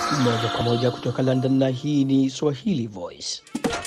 moja kwa moja kutoka London, na hii ni Swahili Voice.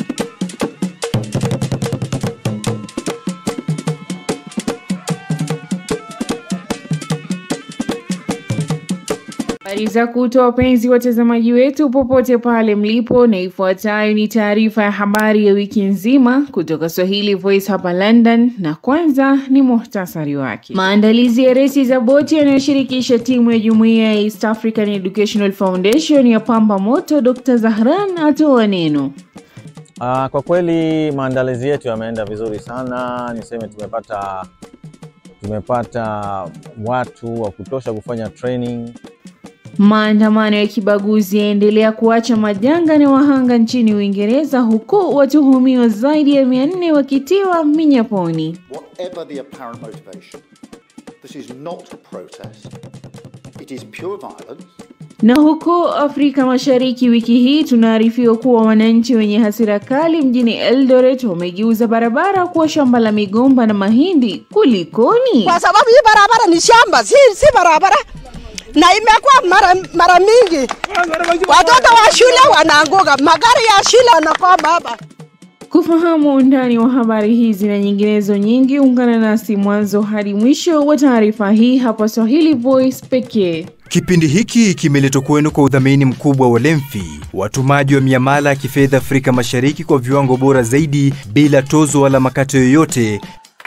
Habari za kutwa wapenzi watazamaji wetu popote pale mlipo, na ifuatayo ni taarifa ya habari ya wiki nzima kutoka Swahili Voice hapa London, na kwanza ni muhtasari wake. Maandalizi ya resi za boti yanayoshirikisha timu ya jumuiya ya East African Educational Foundation ya pamba moto. Dr. Zahran atoa neno. Uh, kwa kweli maandalizi yetu yameenda vizuri sana, niseme tumepata tumepata watu wa kutosha kufanya training. Maandamano ya kibaguzi yaendelea kuacha majanga na wahanga nchini Uingereza, huku watuhumiwa zaidi ya mia nne wakitiwa minyaponi. Whatever the apparent motivation, this is not a protest. It is pure violence. Na huko Afrika Mashariki wiki hii tunaarifiwa kuwa wananchi wenye hasira kali mjini Eldoret wamegeuza barabara kuwa shamba la migomba na mahindi. Kulikoni? Kwa sababu hii barabara ni shamba, si, si barabara na imekuwa mara, mara mingi watoto wa shule wanaanguka, magari ya shule wanakwama hapa. Kufahamu undani wa habari hizi na nyinginezo nyingi, ungana nasi mwanzo hadi mwisho wa taarifa hii hapa Swahili Voice pekee. Kipindi hiki kimeletwa kwenu kwa udhamini mkubwa wa Lemfi, watumaji wa miamala ya kifedha Afrika Mashariki kwa viwango bora zaidi bila tozo wala makato yoyote.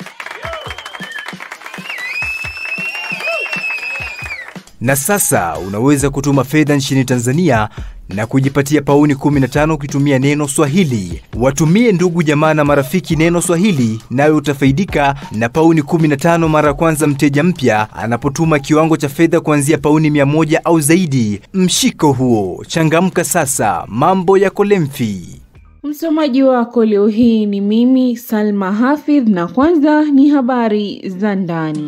Na sasa unaweza kutuma fedha nchini Tanzania na kujipatia pauni 15 ukitumia neno Swahili. Watumie ndugu jamaa na marafiki neno Swahili, nawe utafaidika na pauni 15 mara ya kwanza mteja mpya anapotuma kiwango cha fedha kuanzia pauni 100 au zaidi. Mshiko huo, changamka sasa, mambo yako Lemfi. Msomaji wako leo hii ni mimi Salma Hafidh, na kwanza ni habari za ndani.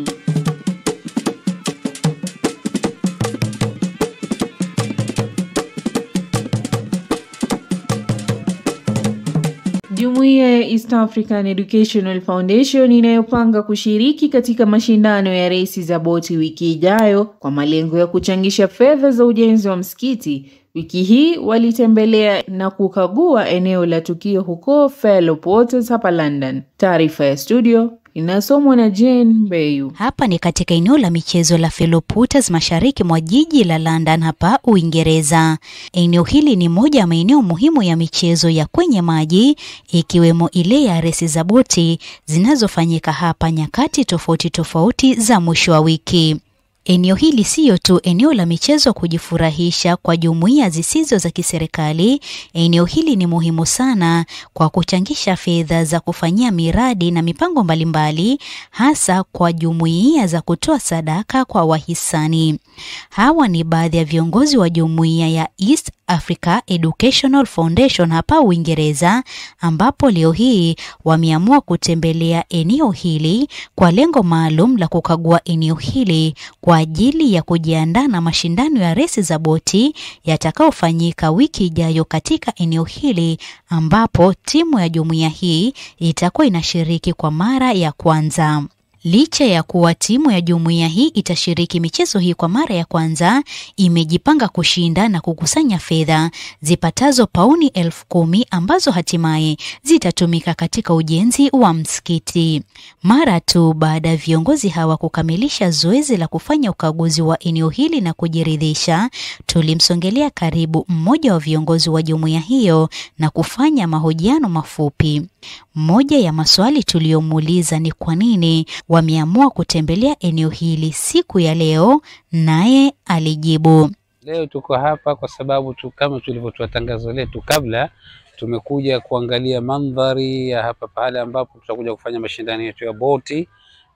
Jumuiya ya East African Educational Foundation inayopanga kushiriki katika mashindano ya resi za boti wiki ijayo kwa malengo ya kuchangisha fedha za ujenzi wa msikiti. Wiki hii walitembelea na kukagua eneo la tukio huko Fellow Waters hapa London. Taarifa ya studio inasomwa na Jane Mbeyu. Hapa ni katika eneo la michezo la Fellow Waters mashariki mwa jiji la London hapa Uingereza. Eneo hili ni moja ya maeneo muhimu ya michezo ya kwenye maji ikiwemo ile ya resi za boti zinazofanyika hapa nyakati tofauti tofauti za mwisho wa wiki. Eneo hili siyo tu eneo la michezo kujifurahisha kwa jumuiya zisizo za kiserikali. Eneo hili ni muhimu sana kwa kuchangisha fedha za kufanyia miradi na mipango mbalimbali, hasa kwa jumuiya za kutoa sadaka kwa wahisani. Hawa ni baadhi ya viongozi wa jumuiya ya East Africa Educational Foundation hapa Uingereza, ambapo leo hii wameamua kutembelea eneo hili kwa lengo maalum la kukagua eneo hili kwa ajili ya kujiandaa na mashindano ya resi za boti yatakayofanyika wiki ijayo katika eneo hili, ambapo timu ya jumuiya hii itakuwa inashiriki kwa mara ya kwanza. Licha ya kuwa timu ya jumuiya hii itashiriki michezo hii kwa mara ya kwanza, imejipanga kushinda na kukusanya fedha zipatazo pauni elfu kumi ambazo hatimaye zitatumika katika ujenzi wa msikiti. Mara tu baada ya viongozi hawa kukamilisha zoezi la kufanya ukaguzi wa eneo hili na kujiridhisha, tulimsongelea karibu mmoja wa viongozi wa jumuiya hiyo na kufanya mahojiano mafupi. Moja ya maswali tuliyomuuliza ni kwa nini wameamua kutembelea eneo hili siku ya leo, naye alijibu. Leo tuko hapa kwa sababu tu, kama tulivyotoa tangazo letu kabla, tumekuja kuangalia mandhari ya hapa pale ambapo tutakuja kufanya mashindano yetu ya boti,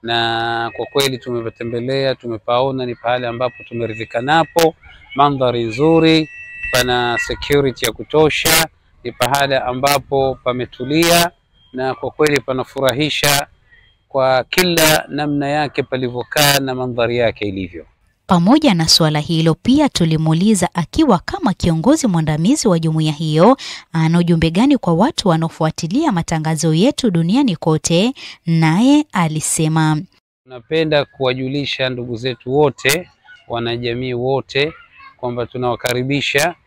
na kwa kweli tumepatembelea, tumepaona ni pahali ambapo tumeridhika napo, mandhari nzuri, pana security ya kutosha, ni pahali ambapo pametulia na kwa kweli panafurahisha kwa kila namna yake palivyokaa na mandhari yake ilivyo. Pamoja na suala hilo, pia tulimuuliza akiwa kama kiongozi mwandamizi wa jumuiya hiyo, ana ujumbe gani kwa watu wanaofuatilia matangazo yetu duniani kote, naye alisema Tunapenda kuwajulisha ndugu zetu wote, wanajamii wote kwamba tunawakaribisha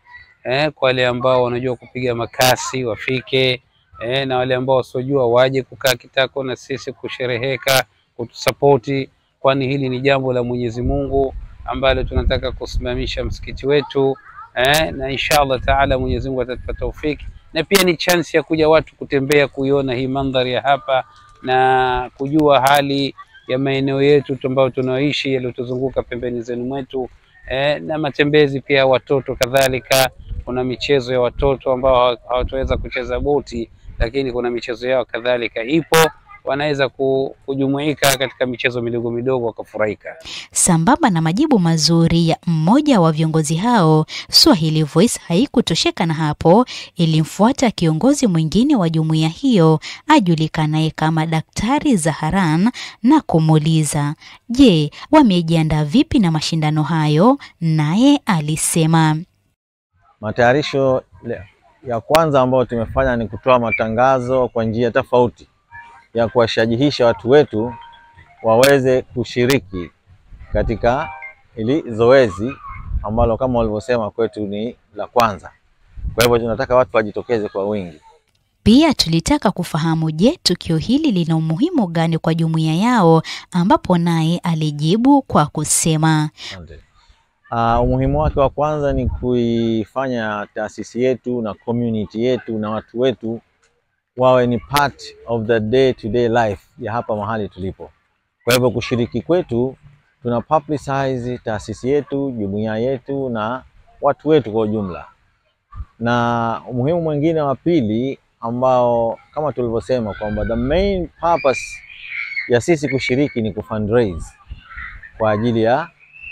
eh, kwa wale ambao wanajua kupiga makasi wafike, eh, na wale ambao wasiojua waje kukaa kitako na sisi kushereheka, kutusapoti, kwani hili ni jambo la Mwenyezi Mungu ambalo tunataka kusimamisha msikiti wetu eh, na inshallah taala Mwenyezi Mungu atatupa taufiki, na pia ni chance ya kuja watu kutembea kuiona hii mandhari ya hapa na kujua hali ya maeneo yetu ambayo tunaoishi yaliyotuzunguka pembeni zenu mwetu eh, na matembezi pia ya watoto kadhalika. Kuna michezo ya watoto ambao hawataweza kucheza boti, lakini kuna michezo yao kadhalika ipo, wanaweza ku- kujumuika katika michezo midogo midogo wakafurahika. Sambamba na majibu mazuri ya mmoja wa viongozi hao, Swahili Voice haikutosheka na hapo, ilimfuata kiongozi mwingine wa jumuiya hiyo ajulikanaye kama Daktari Zaharan na kumuuliza, je, wamejiandaa vipi na mashindano hayo? Naye alisema Matayarisho le- ya kwanza ambayo tumefanya ni kutoa matangazo kwa njia tofauti ya kuwashajihisha watu wetu waweze kushiriki katika hili zoezi ambalo kama walivyosema kwetu ni la kwanza. Kwa hivyo tunataka watu wajitokeze kwa wingi. Pia tulitaka kufahamu, je, tukio hili lina umuhimu gani kwa jumuiya yao, ambapo naye alijibu kwa kusema Asante. Uh, umuhimu wake wa kwanza ni kuifanya taasisi yetu na community yetu na watu wetu wawe ni part of the day to day life ya hapa mahali tulipo. Kwa hivyo kushiriki kwetu, tuna publicize taasisi yetu, jumuiya yetu na watu wetu kwa ujumla. Na umuhimu mwingine wa pili ambao kama tulivyosema kwamba the main purpose ya sisi kushiriki ni kufundraise kwa ajili ya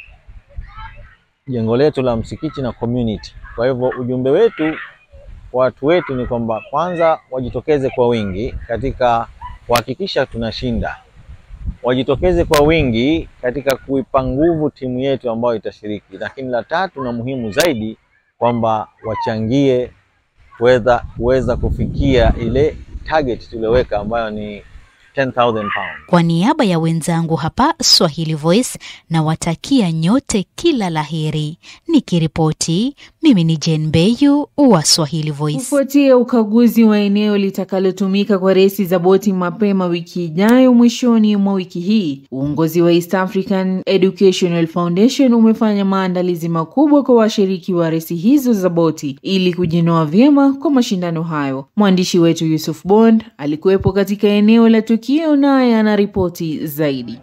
jengo letu la msikiti na community. Kwa hivyo ujumbe wetu kwa watu wetu ni kwamba kwanza wajitokeze kwa wingi katika kuhakikisha tunashinda, wajitokeze kwa wingi katika kuipa nguvu timu yetu ambayo itashiriki, lakini la tatu na muhimu zaidi kwamba wachangie kuweza kuweza kufikia ile target tulioweka ambayo ni 10,000 pounds. Kwa niaba ya wenzangu hapa Swahili Voice na watakia nyote kila laheri. Nikiripoti mimi ni Jane Beyu wa Swahili Voice. Kufuatia ukaguzi wa eneo litakalotumika kwa resi za boti mapema wiki ijayo mwishoni mwa wiki hii, uongozi wa East African Educational Foundation umefanya maandalizi makubwa kwa washiriki wa resi hizo za boti ili kujinoa vyema kwa mashindano hayo. Mwandishi wetu Yusuf Bond alikuwepo katika eneo la tukio, naye anaripoti zaidi.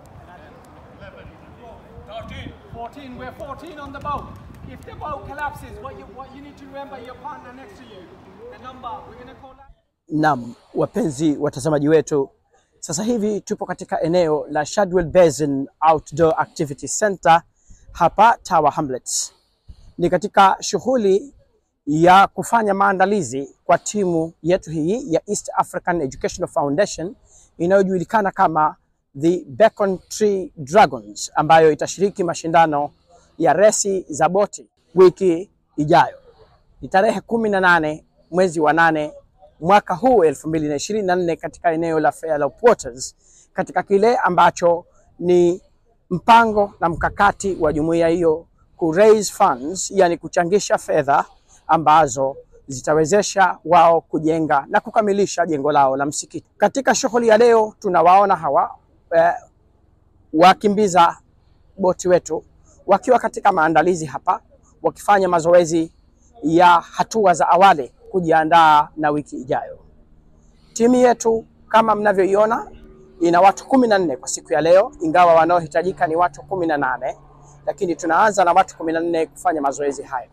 13, 14, we're 14 on the boat. If the boat collapses, what you, what you need to remember your partner next to you. The number, we're going to call that. Naam, wapenzi watazamaji wetu, sasa hivi tupo katika eneo la Shadwell Basin Outdoor Activity Center hapa Tower Hamlets. Ni katika shughuli ya kufanya maandalizi kwa timu yetu hii ya East African Educational Foundation inayojulikana kama the Beacon Tree Dragons ambayo itashiriki mashindano ya resi za boti wiki ijayo. Ni tarehe kumi na nane mwezi wa nane mwaka huu elfu mbili na ishirini na nne katika eneo la Fairlop Waters katika kile ambacho ni mpango na mkakati wa jumuiya hiyo ku raise funds, yani kuchangisha fedha ambazo zitawezesha wao kujenga na kukamilisha jengo lao la msikiti. Katika shughuli ya leo tunawaona hawa eh, wakimbiza boti wetu wakiwa katika maandalizi hapa, wakifanya mazoezi ya hatua za awali kujiandaa na wiki ijayo. Timu yetu kama mnavyoiona ina watu kumi na nne kwa siku ya leo, ingawa wanaohitajika ni watu kumi na nane lakini tunaanza na watu kumi na nne kufanya mazoezi hayo.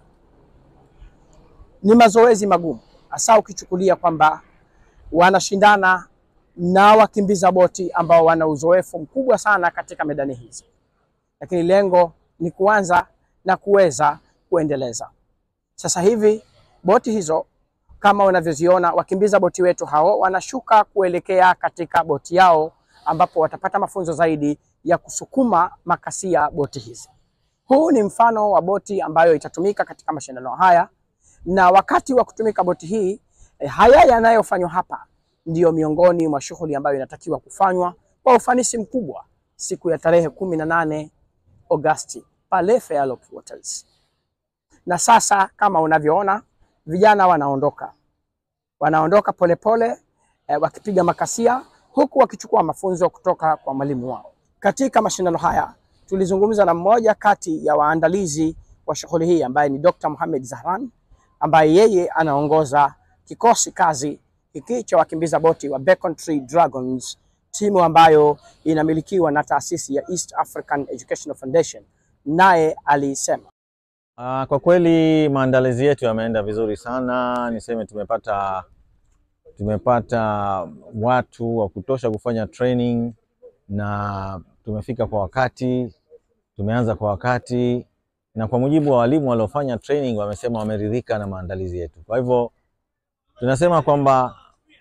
Ni mazoezi magumu, hasa ukichukulia kwamba wanashindana na wakimbiza boti ambao wana uzoefu mkubwa sana katika medani hizi, lakini lengo ni kuanza na kuweza kuendeleza. Sasa hivi boti hizo kama unavyoziona, wakimbiza boti wetu hao wanashuka kuelekea katika boti yao, ambapo watapata mafunzo zaidi ya kusukuma makasia boti hizi. Huu ni mfano wa boti ambayo itatumika katika mashindano haya, na wakati wa kutumika boti hii eh, haya yanayofanywa hapa ndiyo miongoni mwa shughuli ambayo inatakiwa kufanywa kwa ufanisi mkubwa siku ya tarehe kumi na nane Agosti pale Fairlop Waters. na sasa kama unavyoona vijana wanaondoka, wanaondoka polepole eh, wakipiga makasia huku wakichukua mafunzo kutoka kwa mwalimu wao. Katika mashindano haya tulizungumza na mmoja kati ya waandalizi wa shughuli hii ambaye ni Dr. Mohamed Zahran ambaye yeye anaongoza kikosi kazi hiki cha wakimbiza boti wa Beacon Tree Dragons, timu ambayo inamilikiwa na taasisi ya East African Educational Foundation. Naye alisema Uh, kwa kweli maandalizi yetu yameenda vizuri sana. Niseme tumepata tumepata watu wa kutosha kufanya training na tumefika kwa wakati, tumeanza kwa wakati, na kwa mujibu wa walimu waliofanya training wamesema wameridhika na maandalizi yetu. Kwa hivyo tunasema kwamba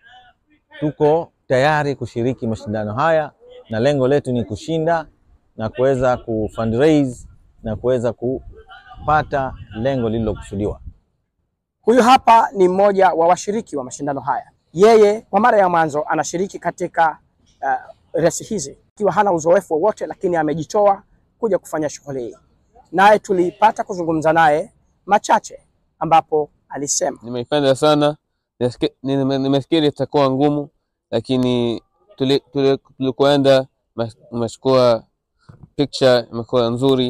tuko tayari kushiriki mashindano haya na lengo letu ni kushinda na kuweza kufundraise na kuweza kupata lengo lililokusudiwa. Huyu hapa ni mmoja wa washiriki wa mashindano haya. Yeye kwa mara ya mwanzo anashiriki katika uh, resi hizi ikiwa hana uzoefu wowote, lakini amejitoa kuja kufanya shughuli hii. Naye tulipata kuzungumza naye machache, ambapo alisema Nimeipenda sana, Nisike- nime- nimefikiri itakuwa ngumu, lakini tuli- tuli- tulikoenda umechukua picture imekuwa nzuri,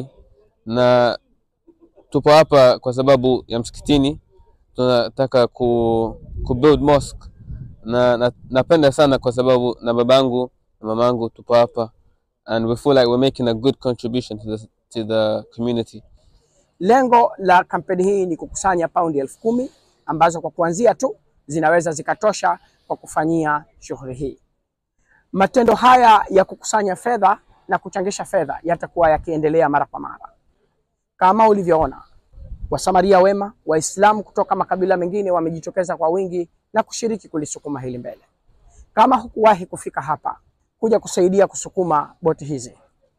na tupo hapa kwa sababu ya msikitini, tunataka ku, ku build mosque na, na napenda sana kwa sababu na babangu na mamangu tupo hapa and we feel like we're making a good contribution to the, to the community. lengo la kampeni hii ni kukusanya paundi elfu kumi ambazo kwa kuanzia tu zinaweza zikatosha kwa kufanyia shughuli hii. Matendo haya ya kukusanya fedha na kuchangisha fedha yatakuwa yakiendelea mara kwa mara. Kama ulivyoona, wasamaria wema Waislamu kutoka makabila mengine wamejitokeza kwa wingi na kushiriki kulisukuma hili mbele. Kama hukuwahi kufika hapa kuja kusaidia kusukuma boti hizi,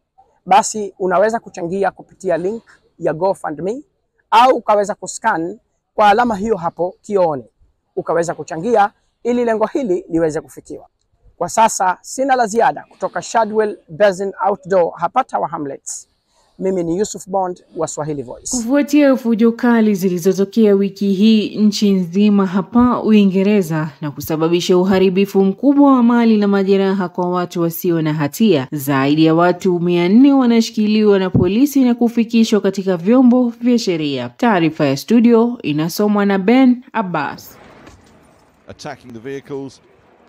basi unaweza kuchangia kupitia link ya GoFundMe au ukaweza kuscan kwa alama hiyo hapo kioni, ukaweza kuchangia ili lengo hili liweze kufikiwa. Kwa sasa sina la ziada kutoka Shadwell Basin Outdoor hapa Tower Hamlets. Mimi ni Yusuf Bond wa Swahili Voice. Kufuatia fujo kali zilizotokea wiki hii nchi nzima hapa Uingereza na kusababisha uharibifu mkubwa wa mali na majeraha kwa watu wasio na hatia, zaidi ya watu mia nne wanashikiliwa na polisi na kufikishwa katika vyombo vya sheria. Taarifa ya studio inasomwa na Ben Abbas. attacking the vehicles.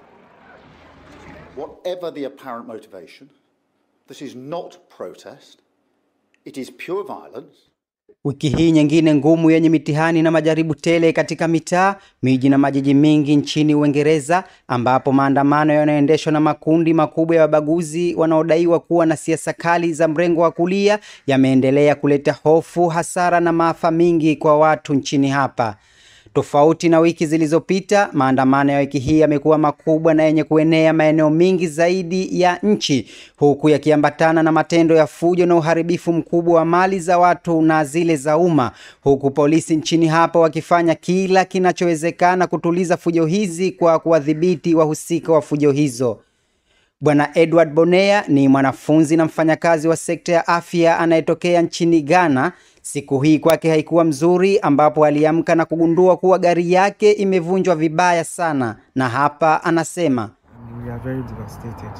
Whatever the apparent motivation, this is not protest. It is pure violence. Wiki hii nyingine ngumu yenye mitihani na majaribu tele katika mitaa, miji na majiji mengi nchini Uingereza, ambapo maandamano yanayoendeshwa na makundi makubwa ya wabaguzi wanaodaiwa kuwa na siasa kali za mrengo wa kulia yameendelea kuleta hofu, hasara na maafa mingi kwa watu nchini hapa. Tofauti na wiki zilizopita, maandamano ya wiki hii yamekuwa makubwa na yenye kuenea maeneo mengi zaidi ya nchi, huku yakiambatana na matendo ya fujo na uharibifu mkubwa wa mali za watu na zile za umma, huku polisi nchini hapa wakifanya kila kinachowezekana kutuliza fujo hizi kwa kuwadhibiti wahusika wa fujo hizo. Bwana Edward Bonea ni mwanafunzi na mfanyakazi wa sekta ya afya anayetokea nchini Ghana. Siku hii kwake haikuwa mzuri, ambapo aliamka na kugundua kuwa gari yake imevunjwa vibaya sana, na hapa anasema We are very devastated.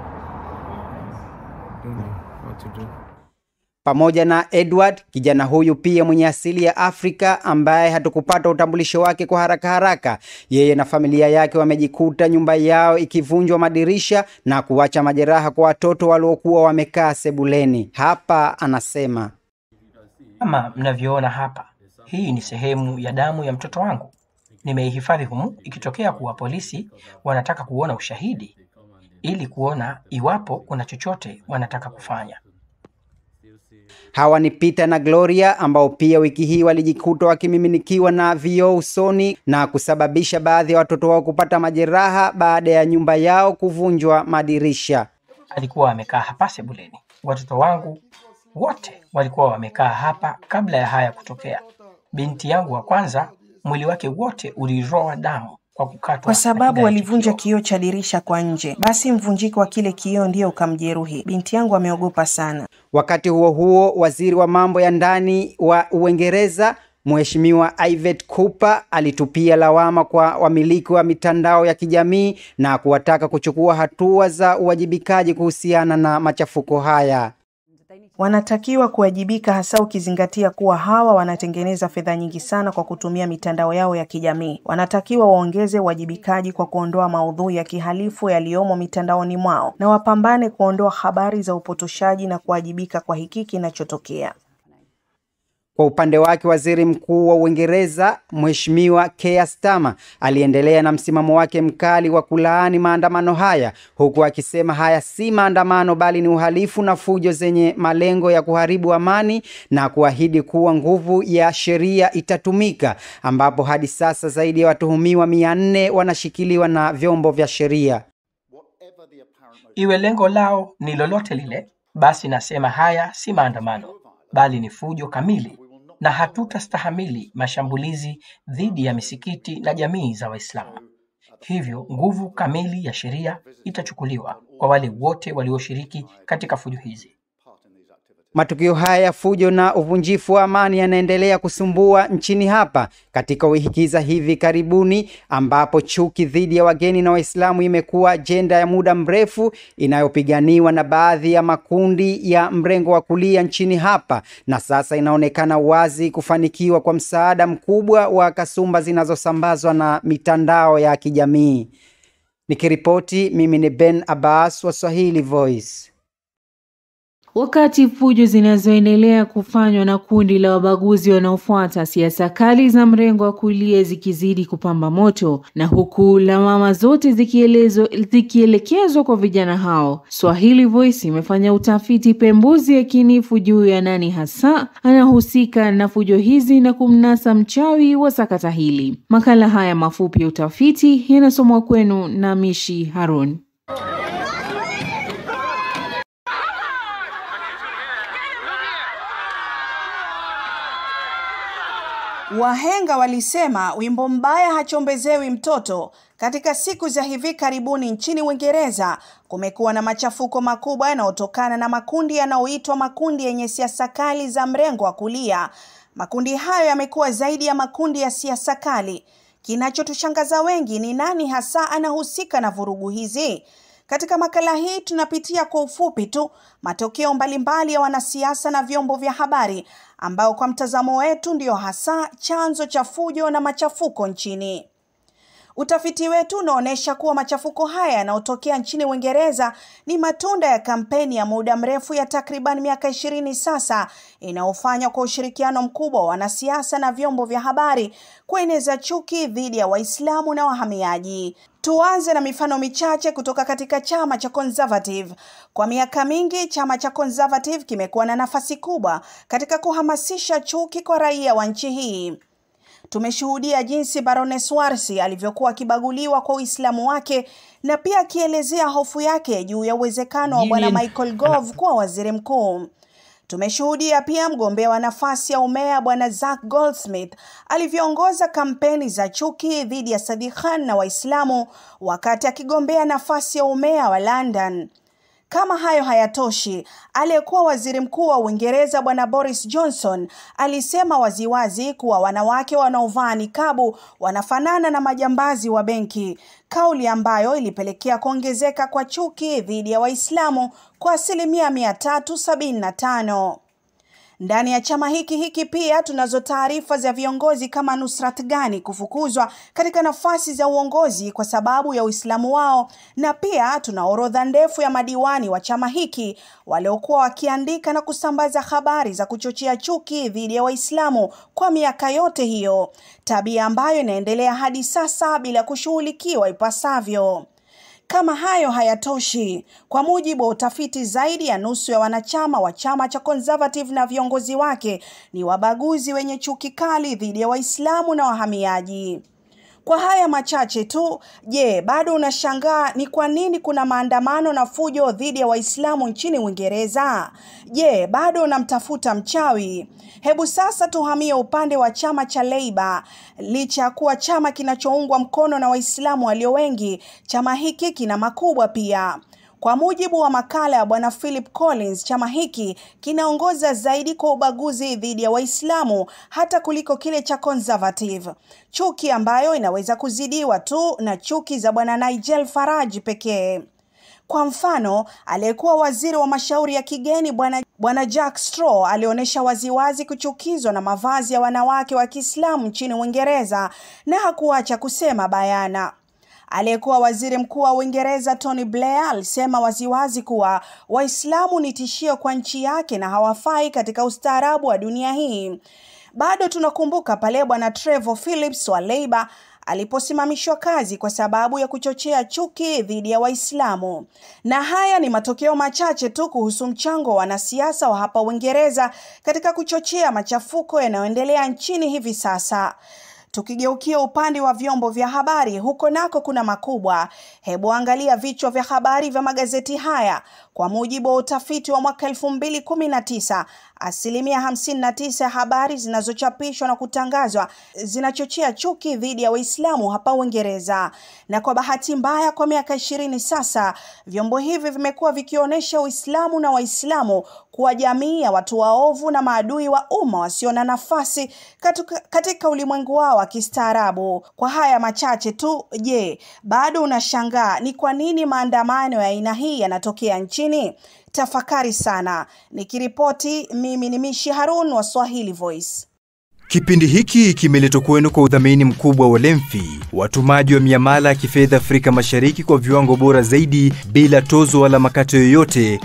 Don't know what to do. pamoja na Edward, kijana huyu pia mwenye asili ya Afrika ambaye hatukupata utambulisho wake kwa haraka haraka. Yeye na familia yake wamejikuta nyumba yao ikivunjwa madirisha na kuacha majeraha kwa watoto waliokuwa wamekaa sebuleni. Hapa anasema Kama mnavyoona hapa, hii ni sehemu ya damu ya mtoto wangu. Nimeihifadhi humu, ikitokea kuwa polisi wanataka kuona ushahidi ili kuona iwapo kuna chochote wanataka kufanya. Hawa ni Peter na Gloria ambao pia wiki hii walijikuta wakimiminikiwa na vioo usoni na kusababisha baadhi ya watoto wao kupata majeraha baada ya nyumba yao kuvunjwa madirisha. Alikuwa amekaa hapa sebuleni. Watoto wangu wote walikuwa wamekaa hapa kabla ya haya kutokea. Binti yangu wa kwanza, mwili wake wote uliroa damu kwa kukatwa kwa na sababu kidari walivunja kioo cha dirisha kwa nje. Basi mvunjiko wa kile kioo ndio ukamjeruhi. Binti yangu ameogopa sana. Wakati huo huo, waziri wa mambo ya ndani wa Uingereza Mheshimiwa Ivet Cooper alitupia lawama kwa wamiliki wa mitandao ya kijamii na kuwataka kuchukua hatua za uwajibikaji kuhusiana na machafuko haya. Wanatakiwa kuwajibika hasa ukizingatia kuwa hawa wanatengeneza fedha nyingi sana kwa kutumia mitandao yao ya kijamii. Wanatakiwa waongeze uwajibikaji kwa kuondoa maudhui ya kihalifu yaliyomo mitandaoni mwao na wapambane kuondoa habari za upotoshaji na kuwajibika kwa hiki kinachotokea. Kwa upande wake waziri mkuu wa Uingereza Mheshimiwa Keir Starmer aliendelea na msimamo wake mkali wa kulaani maandamano haya, huku akisema haya si maandamano bali ni uhalifu na fujo zenye malengo ya kuharibu amani na kuahidi kuwa nguvu ya sheria itatumika, ambapo hadi sasa zaidi ya watuhumiwa mia nne wanashikiliwa na vyombo vya sheria. Iwe lengo lao ni lolote lile, basi nasema haya si maandamano bali ni fujo kamili, na hatutastahamili mashambulizi dhidi ya misikiti na jamii za Waislamu. Hivyo nguvu kamili ya sheria itachukuliwa kwa wale wote walioshiriki katika fujo hizi. Matukio haya ya fujo na uvunjifu wa amani yanaendelea kusumbua nchini hapa katika wiki za hivi karibuni, ambapo chuki dhidi ya wageni na Waislamu imekuwa ajenda ya muda mrefu inayopiganiwa na baadhi ya makundi ya mrengo wa kulia nchini hapa, na sasa inaonekana wazi kufanikiwa kwa msaada mkubwa wa kasumba zinazosambazwa na mitandao ya kijamii. Nikiripoti mimi ni Ben Abbas wa Swahili Voice. Wakati fujo zinazoendelea kufanywa na kundi la wabaguzi wanaofuata siasa kali za mrengo wa kulia zikizidi kupamba moto na huku lawama zote zikielezo zikielekezwa kwa vijana hao, Swahili Voice imefanya utafiti pembuzi yakinifu juu ya nani hasa anahusika na fujo hizi na kumnasa mchawi wa sakata hili. Makala haya mafupi ya utafiti yanasomwa kwenu na Mishi Harun. Wahenga walisema wimbo mbaya hachombezewi mtoto. Katika siku za hivi karibuni nchini Uingereza kumekuwa na machafuko makubwa yanayotokana na makundi yanayoitwa makundi yenye siasa kali za mrengo wa kulia. Makundi hayo yamekuwa zaidi ya makundi ya siasa kali. Kinachotushangaza wengi ni nani hasa anahusika na vurugu hizi? Katika makala hii tunapitia kwa ufupi tu matokeo mbalimbali ya wanasiasa na vyombo vya habari ambao kwa mtazamo wetu ndio hasa chanzo cha fujo na machafuko nchini. Utafiti wetu unaonyesha kuwa machafuko haya yanayotokea nchini Uingereza ni matunda ya kampeni ya muda mrefu ya takriban miaka ishirini sasa inayofanywa kwa ushirikiano mkubwa wa wanasiasa na vyombo vya habari kueneza chuki dhidi ya Waislamu na wahamiaji. Tuanze na mifano michache kutoka katika chama cha Conservative. Kwa miaka mingi, chama cha Conservative kimekuwa na nafasi kubwa katika kuhamasisha chuki kwa raia wa nchi hii. Tumeshuhudia jinsi Baroness Warsi alivyokuwa akibaguliwa kwa Uislamu wake na pia akielezea hofu yake juu ya uwezekano wa bwana Michael Gove kuwa waziri mkuu. Tumeshuhudia pia mgombea wa nafasi ya umea bwana Zac Goldsmith alivyoongoza kampeni za chuki dhidi ya Sadiq Khan na Waislamu wakati akigombea nafasi ya umea wa London. Kama hayo hayatoshi, aliyekuwa waziri mkuu wa Uingereza bwana Boris Johnson alisema waziwazi kuwa wanawake wanaovaa nikabu wanafanana na majambazi wa benki, kauli ambayo ilipelekea kuongezeka kwa chuki dhidi ya Waislamu kwa asilimia mia tatu sabini na tano. Ndani ya chama hiki hiki pia tunazo taarifa za viongozi kama Nusrat Ghani kufukuzwa katika nafasi za uongozi kwa sababu ya Uislamu wao, na pia tuna orodha ndefu ya madiwani wa chama hiki waliokuwa wakiandika na kusambaza habari za kuchochea chuki dhidi ya Waislamu kwa miaka yote hiyo, tabia ambayo inaendelea hadi sasa bila kushughulikiwa ipasavyo. Kama hayo hayatoshi, kwa mujibu wa utafiti, zaidi ya nusu ya wanachama wa chama cha Conservative na viongozi wake ni wabaguzi wenye chuki kali dhidi ya Waislamu na wahamiaji. Kwa haya machache tu, je, bado unashangaa ni kwa nini kuna maandamano na fujo dhidi ya Waislamu nchini Uingereza? Je, bado unamtafuta mchawi? Hebu sasa tuhamie upande wa chama cha Labour. Licha ya kuwa chama kinachoungwa mkono na Waislamu walio wengi, chama hiki kina makubwa pia. Kwa mujibu wa makala ya bwana Philip Collins, chama hiki kinaongoza zaidi kwa ubaguzi dhidi ya Waislamu hata kuliko kile cha Conservative, chuki ambayo inaweza kuzidiwa tu na chuki za bwana Nigel Farage pekee. Kwa mfano, aliyekuwa waziri wa mashauri ya kigeni bwana bwana Jack Straw alionyesha waziwazi kuchukizwa na mavazi ya wanawake wa Kiislamu nchini Uingereza na hakuacha kusema bayana. Aliyekuwa waziri mkuu wa Uingereza Tony Blair alisema waziwazi kuwa Waislamu ni tishio kwa nchi yake na hawafai katika ustaarabu wa dunia hii. Bado tunakumbuka pale bwana Trevor Phillips wa Labour aliposimamishwa kazi kwa sababu ya kuchochea chuki dhidi ya Waislamu. Na haya ni matokeo machache tu kuhusu mchango wa wanasiasa wa hapa Uingereza katika kuchochea machafuko yanayoendelea nchini hivi sasa. Tukigeukia upande wa vyombo vya habari, huko nako kuna makubwa. Hebu angalia vichwa vya habari vya magazeti haya. Kwa mujibu wa utafiti wa mwaka elfu mbili kumi na tisa, asilimia hamsini na tisa ya habari zinazochapishwa na kutangazwa zinachochea chuki dhidi ya Waislamu hapa Uingereza. Na kwa bahati mbaya, kwa miaka ishirini sasa, vyombo hivi vimekuwa vikionyesha Uislamu na Waislamu kuwa jamii ya watu waovu na maadui wa umma wasio na nafasi katika, katika ulimwengu wao wa kistaarabu. Kwa haya machache tu, je, bado unashangaa ni kwa nini maandamano ya aina hii yanatokea nchini? Tafakari sana. Nikiripoti mimi ni Mishi Harun wa Swahili Voice. Kipindi hiki kimeletwa kwenu kwa udhamini mkubwa wa Lemfi, watumaji wa miamala ya kifedha Afrika Mashariki kwa viwango bora zaidi bila tozo wala makato yoyote.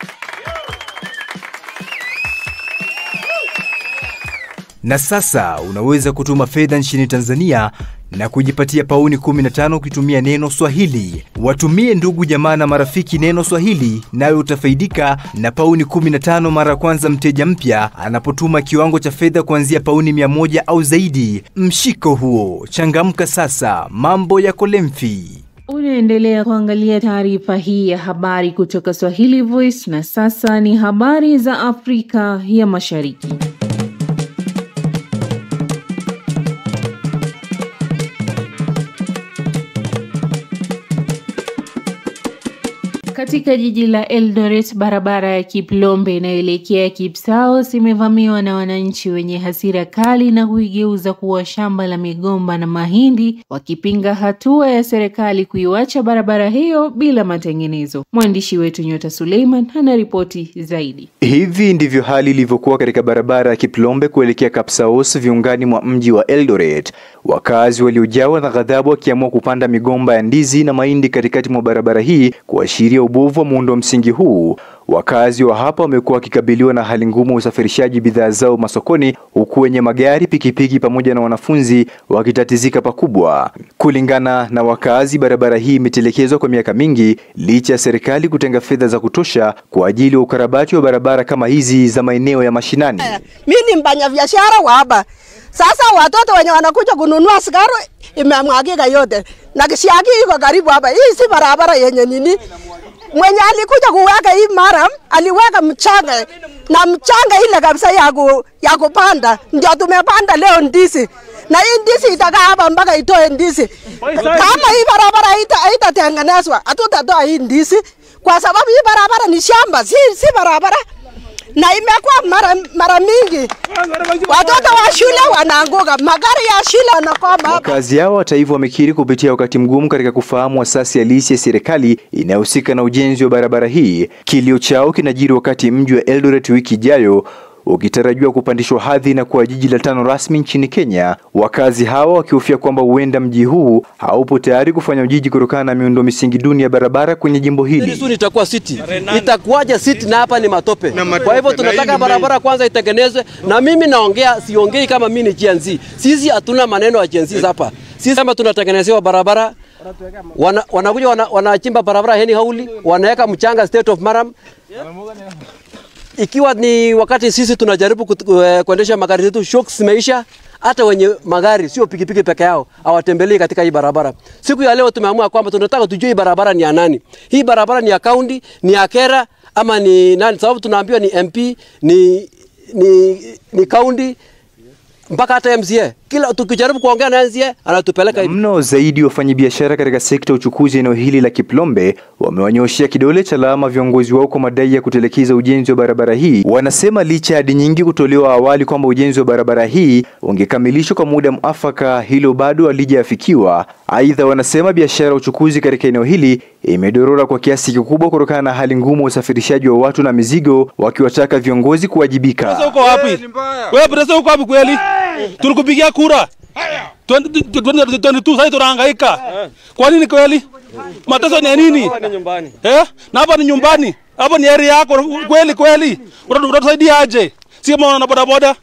Na sasa unaweza kutuma fedha nchini Tanzania na kujipatia pauni 15 ukitumia neno Swahili. Watumie ndugu jamaa na marafiki neno Swahili, nawe utafaidika na pauni 15 mara ya kwanza mteja mpya anapotuma kiwango cha fedha kuanzia pauni 100 au zaidi. Mshiko huo, changamka sasa, mambo yako Lemfi. Unaendelea kuangalia taarifa hii ya habari kutoka Swahili Voice, na sasa ni habari za Afrika ya Mashariki. Katika jiji la Eldoret, barabara ya Kiplombe inayoelekea Kipsaos imevamiwa na wananchi wenye hasira kali na kuigeuza kuwa shamba la migomba na mahindi, wakipinga hatua ya serikali kuiwacha barabara hiyo bila matengenezo. Mwandishi wetu Nyota Suleiman anaripoti zaidi. Hivi ndivyo hali ilivyokuwa katika barabara ya Kiplombe kuelekea Kapsaos viungani mwa mji wa Eldoret. Wakazi waliojawa na ghadhabu wakiamua kupanda migomba ya ndizi na mahindi katikati mwa barabara hii kuashiria ubovu wa muundo msingi huu. Wakazi wa hapa wamekuwa wakikabiliwa na hali ngumu ya usafirishaji bidhaa zao masokoni, huku wenye magari, pikipiki pamoja na wanafunzi wakitatizika pakubwa. Kulingana na wakazi, barabara hii imetelekezwa kwa miaka mingi licha ya serikali kutenga fedha za kutosha kwa ajili ya ukarabati wa barabara kama hizi za maeneo ya mashinani. Mi ni mfanya biashara wa hapa. Sasa watoto wenye wanakuja kununua sigara imemwagika yote, na kisiagi iko karibu hapa. Hii si barabara yenye nini mwenye alikuja kuweka hii mara aliweka mchanga na mchanga ile kabisa ya, ku, ya kupanda, ndio tumepanda leo ndizi na hii ndizi itakaa hapa mpaka itoe ndizi. Kama hii barabara haitatengenezwa, hatutatoa hii ndizi kwa sababu hii barabara ni shamba, si, si barabara na imekuwa mara, mara mingi watoto wa shule wanaanguka, magari ya shule wanakwama hapa. Wakazi hao hata hivyo wamekiri kupitia wakati mgumu katika kufahamu asasi halisi ya serikali inayohusika na ujenzi wa barabara hii. Kilio chao kinajiri wakati mji wa Eldoret wiki ijayo ukitarajiwa kupandishwa hadhi na kuwa jiji la tano rasmi nchini Kenya. Wakazi hawa wakihofia kwamba huenda mji huu haupo tayari kufanya ujiji kutokana na miundo misingi duni ya barabara kwenye jimbo hili. Soon itakuwa city, itakuwaje city na hapa ni matope. Kwa hivyo tunataka barabara kwanza itengenezwe, na mimi naongea, siongei kama mimi ni Gen Z. Sisi hatuna maneno ya Gen Z hapa. Sisi kama tunatengenezewa barabara wana, wanakuja wana, wanachimba barabara heni hauli, wanaweka mchanga state of Maram ikiwa ni wakati sisi tunajaribu kuendesha magari zetu, shocks zimeisha. Hata wenye magari sio pikipiki peke yao hawatembelei katika hii barabara. Siku ya leo tumeamua kwamba tunataka tujue hii barabara ni ya nani. Hii barabara ni ya kaunti, ni ya Kera ama ni nani? Sababu tunaambiwa ni MP, ni ni ni kaunti mpaka hata MCA. Kila tukijaribu kuongea na MCA anatupeleka hivi. Mno zaidi wafanyabiashara katika sekta ya uchukuzi eneo hili la Kiplombe wamewanyoshea kidole cha lawama viongozi wao kwa madai ya kutelekeza ujenzi wa barabara hii. Wanasema licha ya ahadi nyingi kutolewa awali kwamba ujenzi wa barabara hii ungekamilishwa kwa muda mwafaka, hilo bado halijafikiwa. Aidha, wanasema biashara ya uchukuzi katika eneo hili imedorora kwa kiasi kikubwa kutokana na hali ngumu ya usafirishaji wa watu na mizigo, wakiwataka viongozi kuwajibika. Sasa uko wapi? Wewe pesa uko wapi kweli? Tulikupigia kura 2022 sasa tunahangaika. Kwa nini kweli? Mateso ni ya nini? Eh? Na hapa ni nyumbani. Hapa ni area yako kweli kweli. Utatusaidia aje? Si kama una bodaboda?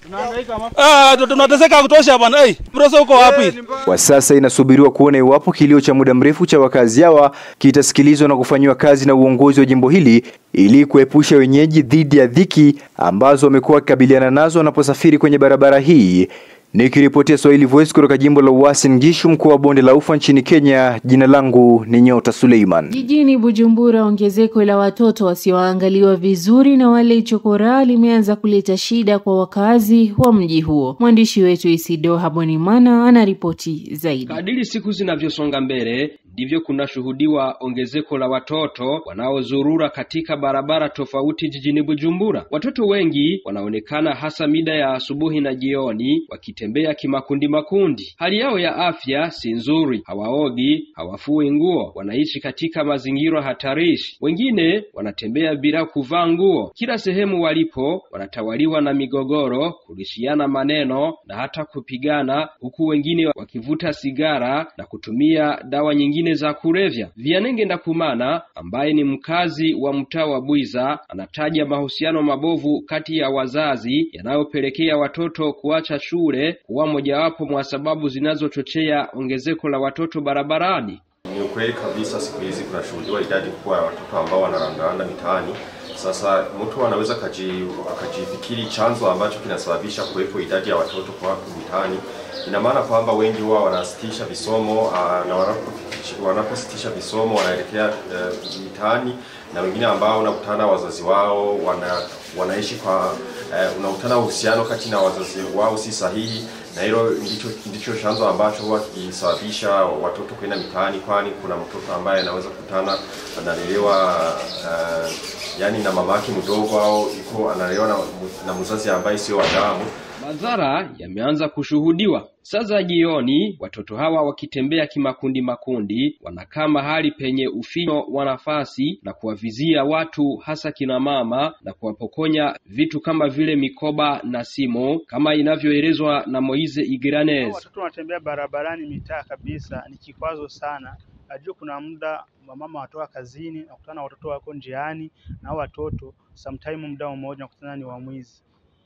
Ah, tunateseka kutosha bwana. Eh, pesa uko wapi? Kwa sasa inasubiriwa kuona iwapo kilio cha muda mrefu cha wakazi hawa kitasikilizwa na kufanyiwa kazi na uongozi wa jimbo hili ili kuepusha wenyeji dhidi ya dhiki ambazo wamekuwa wakikabiliana nazo wanaposafiri kwenye barabara hii. Nikiripotia Swahili Voice kutoka jimbo la Uasin Gishu, mkoa wa Bonde la Ufa nchini Kenya, jina langu ni Nyota Suleiman. Jijini Bujumbura, ongezeko la watoto wasioangaliwa vizuri na wale chokoraa limeanza kuleta shida kwa wakazi wa mji huo. Mwandishi wetu Isido Habonimana anaripoti zaidi. Kadiri siku zinavyosonga mbele ndivyo kunashuhudiwa ongezeko la watoto wanaozurura katika barabara tofauti jijini Bujumbura. Watoto wengi wanaonekana hasa mida ya asubuhi na jioni wakitembea kimakundi makundi. Hali yao ya afya si nzuri, hawaogi, hawafui nguo, wanaishi katika mazingira hatarishi. Wengine wanatembea bila kuvaa nguo. Kila sehemu walipo wanatawaliwa na migogoro, kurushiana maneno na hata kupigana, huku wengine wakivuta sigara na kutumia dawa nyingine za kulevya. Vianenge Ndakumana ambaye ni mkazi wa mtaa wa Bwiza anataja mahusiano mabovu kati ya wazazi yanayopelekea watoto kuacha shule kuwa mojawapo mwa sababu zinazochochea ongezeko la watoto barabarani. Ni ukweli kabisa, siku hizi kunashuhudiwa idadi kubwa ya watoto ambao wanarandaranda mitaani. Sasa mtu anaweza akajifikiri chanzo ambacho kinasababisha kuwepo idadi ya watoto kwa mitaani. Ina maana kwamba wengi huwa wanasitisha visomo na wanapositisha visomo wanaelekea uh, mitaani, na wengine ambao unakutana wazazi wao wana, wanaishi kwa uh, unakutana uhusiano kati na wazazi wao si sahihi, na hilo ndicho, ndicho chanzo ambacho huwa kikisababisha watoto kwenda mitaani, kwani kuna mtoto ambaye anaweza kukutana analelewa uh, yani na mamake mdogo au iko analelewa na, na mzazi ambaye sio wa damu. Madhara yameanza kushuhudiwa. Sasa jioni, watoto hawa wakitembea kimakundi makundi, wanakaa mahali penye ufinyo wa nafasi na kuwavizia watu, hasa kina mama, na kuwapokonya vitu kama vile mikoba na simu, kama inavyoelezwa na Moize Igiranez. Watoto wanatembea barabarani mitaa kabisa, ni kikwazo sana. Najua kuna muda wamama watoka kazini, nakutana watoto wako njiani, na hao watoto sometime muda mmoja nakutana ni wamwizi.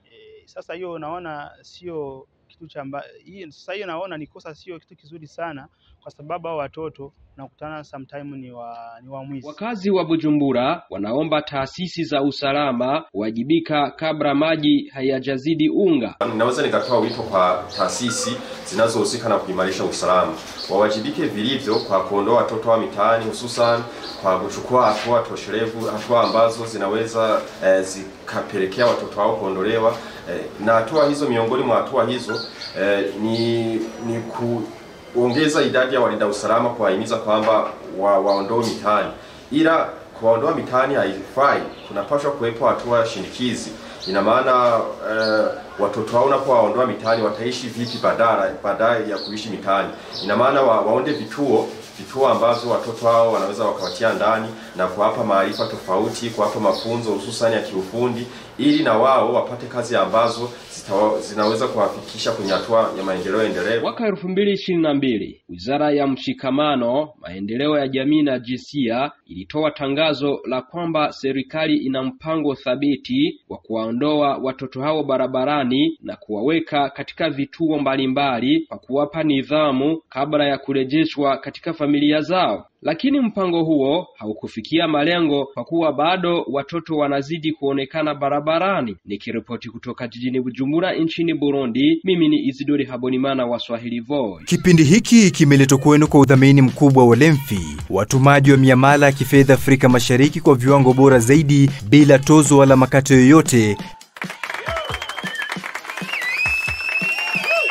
Sasa hiyo naona sio kitu cha hii. Sasa hiyo naona ni kosa, sio kitu kizuri sana, kwa sababu hao watoto nakutana sometime ni wa ni wamwizi. Wakazi wa Bujumbura wanaomba taasisi za usalama kuwajibika kabla maji hayajazidi unga. Naweza nikatoa wito kwa taasisi zinazohusika na kuimarisha usalama, wawajibike vilivyo kwa kuondoa watoto wa mitaani, hususan kwa kuchukua hatua toshelevu, hatua ambazo zinaweza eh, zikapelekea watoto hao kuondolewa eh, na hatua hizo, miongoni mwa hatua hizo eh, ni, ni ku kuongeza idadi ya walinda usalama, kuwahimiza kwamba wa, waondoe mitaani, ila kuwaondoa mitaani haifai, kunapaswa kuwepo hatua shinikizi. Ina maana eh, watoto hao unapowaondoa mitaani wataishi vipi badala baadaye ya kuishi mitaani? Ina maana wa, waonde vituo vituo ambazo watoto hao wanaweza wakawatia ndani na kuwapa maarifa tofauti, kuwapa mafunzo hususani ya kiufundi, ili na wao wapate kazi ambazo zitawa, zinaweza kuwafikisha kwenye hatua ya maendeleo endelevu. Mwaka elfu mbili ishirini na mbili Wizara ya Mshikamano, Maendeleo ya Jamii na Jinsia ilitoa tangazo la kwamba serikali ina mpango thabiti wa kuwaondoa watoto hao barabarani na kuwaweka katika vituo mbalimbali kwa kuwapa nidhamu kabla ya kurejeshwa katika familia zao. Lakini mpango huo haukufikia malengo kwa kuwa bado watoto wanazidi kuonekana barabarani. Nikiripoti kutoka jijini Bujumbura nchini Burundi, mimi ni Isidori Habonimana wa Swahili Voice. Kipindi hiki kimeletwa kwenu kwa udhamini mkubwa wa Lemfi, watumaji wa miamala ya kifedha Afrika Mashariki kwa viwango bora zaidi bila tozo wala makato yoyote.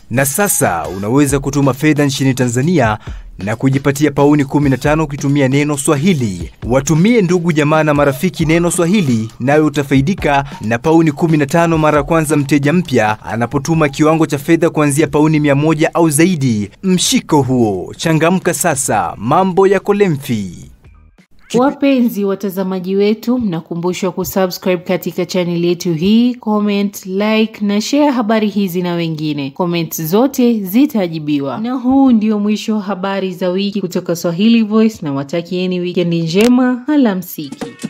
Na sasa unaweza kutuma fedha nchini Tanzania na kujipatia pauni 15 ukitumia neno Swahili. Watumie ndugu jamaa na marafiki neno Swahili, nawe utafaidika na pauni 15 mara ya kwanza mteja mpya anapotuma kiwango cha fedha kuanzia pauni 100 au zaidi. Mshiko huo, changamka sasa, mambo yako lemfi. Wapenzi watazamaji wetu, mnakumbushwa kusubscribe katika chaneli yetu hii, comment, like na share habari hizi na wengine. Comment zote zitajibiwa. Na huu ndio mwisho wa habari za wiki kutoka Swahili Voice, na watakieni wikendi njema. Alamsiki.